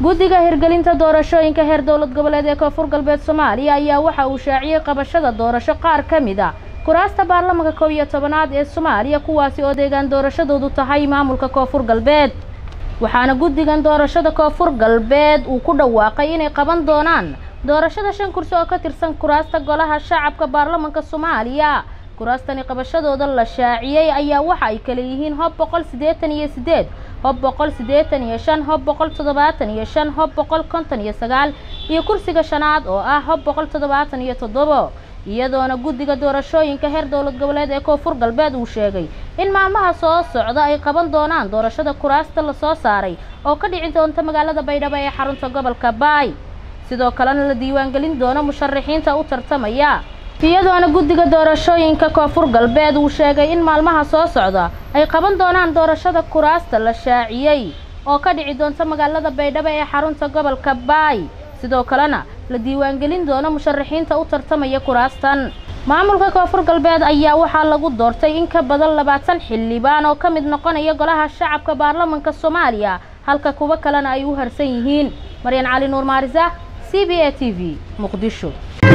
guddiga hirgelinta doorashooyinka heer dowlad goboleed ee koonfur galbeed soomaaliya ayaa waxa uu shaaciyey qabashada doorasho qaar ka mid a kuraasta baarlamanka kow iyo tobanaad ee soomaaliya kuwaasi oo deegaan doorashadoodu tahay maamulka koonfur galbeed waxaana guddigan doorashada koonfur galbeed uu ku dhawaaqay inay qaban doonaan doorashada shan kursi oo ka tirsan kuraasta golaha shacabka baarlamanka soomaaliya kuraastani qabashadooda la shaaciyey ayaa waxa ay kala yihiin hob boqol siddeetan iyo siddeed hob boqol siddeetan iyo shan hob boqol toddobaatan iyo shan hob boqol konton iyo sagaal iyo kursiga shanaad oo ah hob boqol toddobaatan iyo toddobo iyadoona guddiga doorashooyinka heer dowlad goboleed ee koonfur galbeed uu sheegay in maalmaha soo socda ay qaban doonaan doorashada kuraasta lasoo saaray oo ka dhici doonta magaalada baydhabo ee xarunta gobolka baay sidoo kalena la diiwaangelin doono musharaxiinta u tartamaya iyadoona guddiga doorashooyinka koonfur galbeed uu sheegay in maalmaha soo socda ay qaban doonaan doorashada kuraasta la shaaciyey oo ka dhici doonta magaalada baydhabo ee xarunta gobolka baay sidoo kalena la diiwaangelin doono musharaxiinta u tartamaya kuraastan maamulka koonfur galbeed ayaa waxaa lagu doortay in ka badan labaatan xildhibaan oo ka mid noqonaya golaha shacabka baarlamanka soomaaliya halka kuwo kalena ay u harsan yihiin maryan cali nuur maarisa c b a t v muqdisho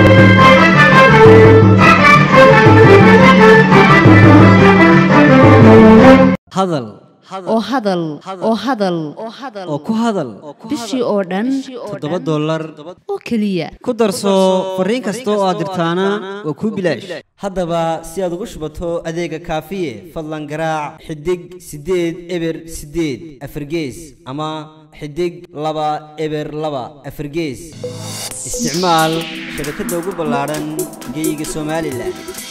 hadal oo hadal oo hadal oo ku hadal bishii oo dhan toddoba dollar oo keliya ku darso fariin kasta oo aad dirtaana waa kuu bilaash haddaba si aad ugu shubato adeega kaafiye fadlan garaac xidig siddeed eber siddeed afargees ama xidig laba eber laba afargees isticmaal shabakadda ugu ballaadhan geeyiga somalilan